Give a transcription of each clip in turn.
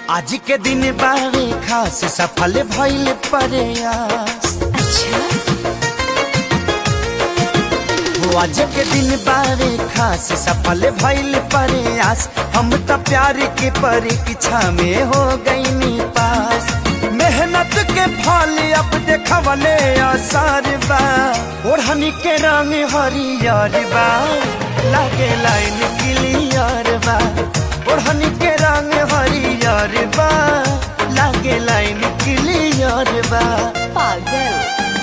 आज के दिन बारे खास सफल भइल प्रयास अच्छा हो आज के दिन बारे खास सफल भइल प्रयास हम त प्यार के परीक्षा में हो गईनी पास मेहनत के फल अब देखवले आसार बा ओढ़नी के रंग हरियर बा लागे लाइन क्लियर बा ओढ़नी के रंग हरियर बा लागे लाइन क्लियर बा पागल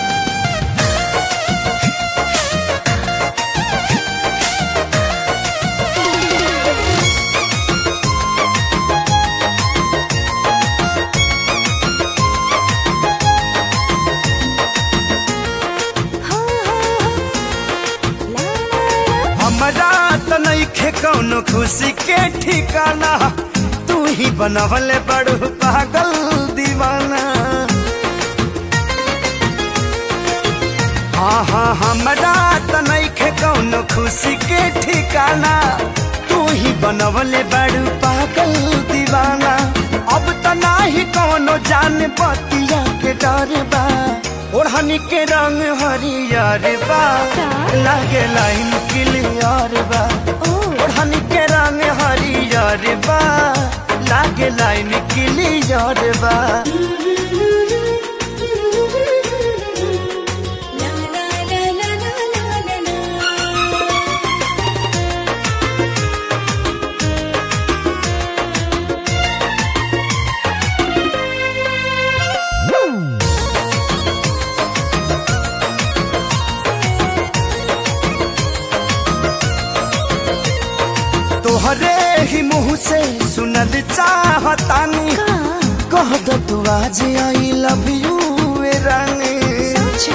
हाँ, हाँ, ला, ला, ला। हमरा त नइखे कौनो खुशी के ठिकाना तू ही बनवले बड़ू पागल दीवाना हाँ हाँ हमरा त नइखे कौनो खुशी के ठिकाना तू ही बनवले बड़ू पागल दीवाना अब त नाही कौनो जान बतिया के डर बा ओढ़नी के रंग हरियर बा लागे लाइन क्लियर बा ओ ओढ़नी के रंग हरियर बा लागे लाइन क्लियर बा ला, ला, ला, ला, ला, ला, ला, ला। तोहरे ही मुंह से सुनल चाहतानी कह दो तू आज आई लव यू रानी सोचो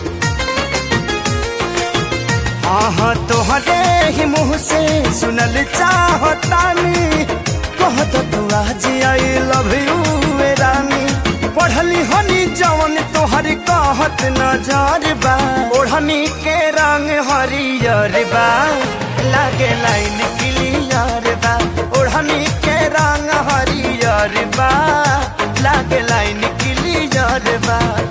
हाँ हाँ तोहरे ही मुंह से सुनल चाहतानी कह दो तू आज आई लव यू रानी पढ़ली हनी जवन तोहर कहत नजर बा ओढ़नी के रंग हरियर बा लागे लाइन क्लियर बा ओढ़नी के रंग हरियर बा लागे लाइन क्लियर बा